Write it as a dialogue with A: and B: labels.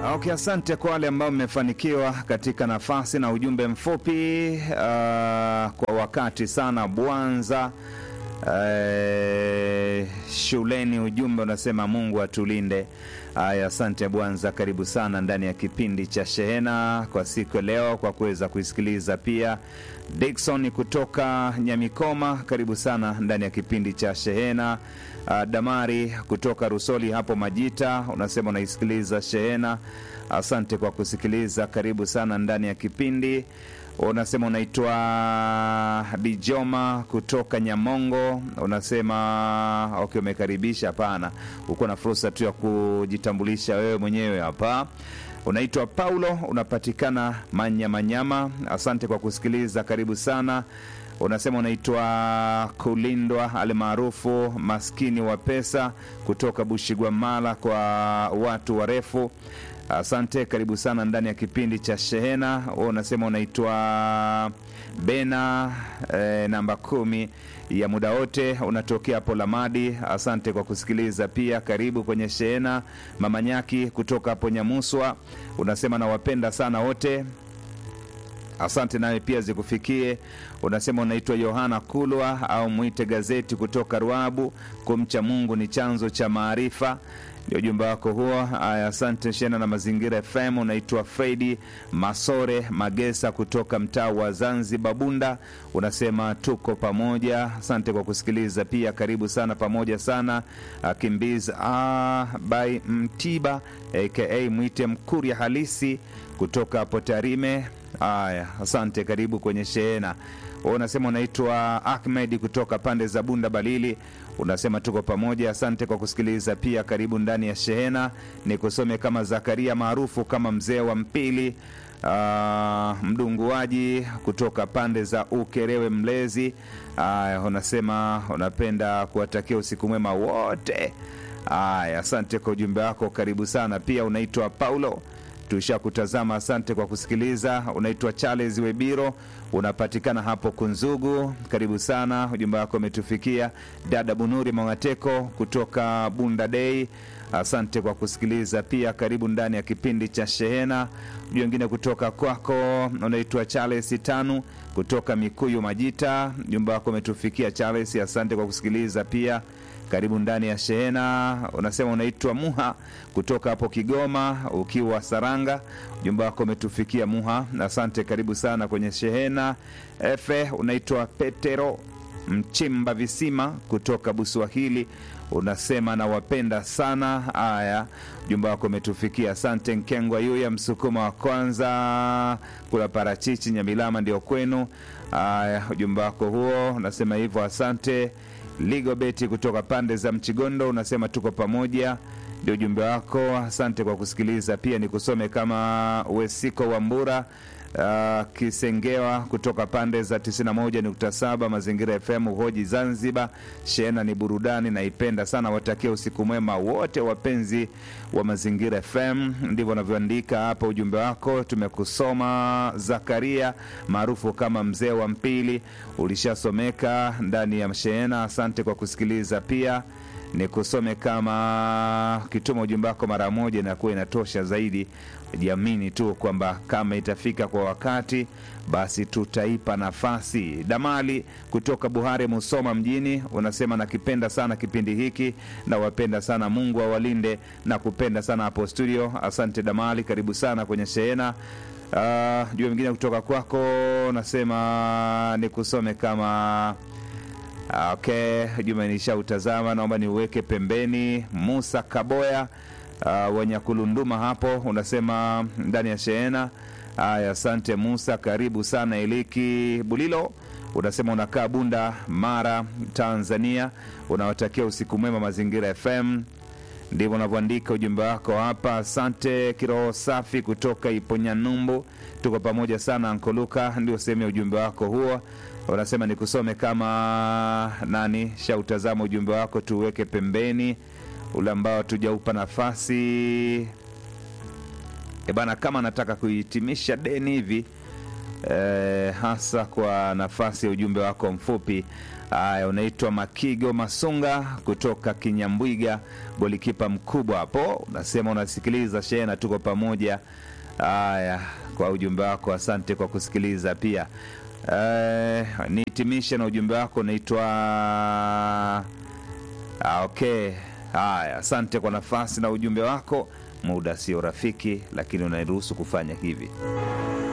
A: Okay, asante kwa wale ambao mmefanikiwa katika nafasi na ujumbe mfupi uh, kwa wakati sana Bwanza uh, shuleni. Ujumbe unasema Mungu atulinde. Haya, asante Bwanza, karibu sana ndani ya kipindi cha Shehena kwa siku ya leo, kwa kuweza kuisikiliza pia. Dickson kutoka Nyamikoma, karibu sana ndani ya kipindi cha Shehena. Uh, Damari kutoka Rusoli hapo Majita, unasema unaisikiliza Shehena. Asante kwa kusikiliza, karibu sana ndani ya kipindi. Unasema unaitwa Bijoma kutoka Nyamongo, unasema okay, umekaribisha. Hapana, uko na fursa tu ya kujitambulisha wewe mwenyewe hapa. Unaitwa Paulo, unapatikana Manyamanyama. Asante kwa kusikiliza, karibu sana. Unasema unaitwa Kulindwa almaarufu maskini wa pesa kutoka Bushigwamala kwa watu warefu. Asante, karibu sana ndani ya kipindi cha Shehena. Wewe unasema unaitwa Bena eh, namba kumi ya muda wote, unatokea hapo Lamadi. Asante kwa kusikiliza pia, karibu kwenye Shehena. Mama Nyaki kutoka hapo Nyamuswa, unasema nawapenda sana wote. Asante nawe pia zikufikie. Unasema unaitwa Yohana Kulwa au mwite gazeti kutoka Ruabu. Kumcha Mungu ni chanzo cha maarifa, ndio ujumbe wako huo. Aya, asante Shena na Mazingira FM. Unaitwa Fredi Masore Magesa kutoka mtaa wa Zanzibar Bunda, unasema tuko pamoja. Asante kwa kusikiliza pia, karibu sana pamoja sana. Kimbiz ah, by Mtiba aka mwite Mkuria halisi kutoka hapo Tarime. Haya, asante, karibu kwenye Shehena. Unasema unaitwa Ahmed kutoka pande za Bunda Balili, unasema tuko pamoja. Asante kwa kusikiliza pia, karibu ndani ya Shehena. Ni kusome kama Zakaria maarufu kama mzee wa Mpili, uh, mdunguaji kutoka pande za Ukerewe Mlezi. Haya, unasema unapenda kuwatakia usiku mwema wote. Haya, asante kwa ujumbe wako, karibu sana. Pia unaitwa Paulo tushakutazama asante kwa kusikiliza. Unaitwa Charles Webiro, unapatikana hapo Kunzugu, karibu sana. Ujumbe wako umetufikia. Dada Bunuri Mwangateko kutoka Bunda Dei, asante kwa kusikiliza pia, karibu ndani ya kipindi cha Shehena. Ujumbe wengine kutoka kwako, unaitwa Charles Tanu kutoka Mikuyu Majita, ujumbe wako umetufikia Charles, asante kwa kusikiliza pia karibu ndani ya Shehena. Unasema unaitwa Muha kutoka hapo Kigoma, ukiwa Saranga, ujumbe wako umetufikia Muha, asante, karibu sana kwenye Shehena. Efe, unaitwa Petero Mchimba Visima kutoka Buswahili, unasema nawapenda sana. Haya, ujumbe wako umetufikia, asante. Nkengwa Yuya, msukuma wa kwanza kula parachichi Nyamilama ndio kwenu. Haya, ujumbe wako huo unasema hivyo, asante. Ligobeti kutoka pande za Mchigondo unasema tuko pamoja, ndio ujumbe wako. Asante kwa kusikiliza. Pia ni kusome kama Wesiko wa Mbura uh, Kisengewa kutoka pande za 91.7 Mazingira FM Uhoji Zanzibar. Shehena ni burudani, naipenda sana. Watakia usiku mwema wote wapenzi wa Mazingira FM. Ndivyo unavyoandika hapa ujumbe wako, tumekusoma. Zakaria maarufu kama mzee wa Mpili, ulishasomeka ndani ya Shehena. Asante kwa kusikiliza pia ni kusome kama kituma ujumbe wako mara moja inakuwa inatosha zaidi. Jiamini tu kwamba kama itafika kwa wakati, basi tutaipa nafasi. Damali kutoka Buhare, Musoma mjini, unasema nakipenda sana kipindi hiki, nawapenda sana, Mungu awalinde na kupenda sana hapo studio. Asante Damali, karibu sana kwenye Shehena. Uh, jua mingine kutoka kwako, nasema nikusome kama Okay, juma nishautazama, naomba niuweke pembeni. Musa Kaboya uh, Wanyakulunduma hapo unasema ndani ya Shehena. Haya, asante Musa, karibu sana. Eliki Bulilo unasema unakaa Bunda, Mara, Tanzania, unawatakia usiku mwema Mazingira FM. Ndivyo unavyoandika ujumbe wako hapa. Asante Kiroho Safi kutoka Iponyanyumbu, tuko pamoja sana. Ankoluka ndio sehemu ya ujumbe wako huo unasema nikusome kama nani. Shautazama ujumbe wako, tuweke pembeni ule ambao tujaupa nafasi e bana, kama nataka kuhitimisha deni hivi e, hasa kwa nafasi ya ujumbe wako mfupi Haya, unaitwa Makigo Masunga kutoka Kinyambwiga, golikipa mkubwa hapo. Unasema unasikiliza shehena, tuko pamoja. Haya, kwa ujumbe wako, asante kwa kusikiliza pia. Eh, nihitimishe na ujumbe wako unaitwa ah, okay. Haya, asante kwa nafasi na ujumbe wako. Muda sio rafiki, lakini unairuhusu kufanya hivi.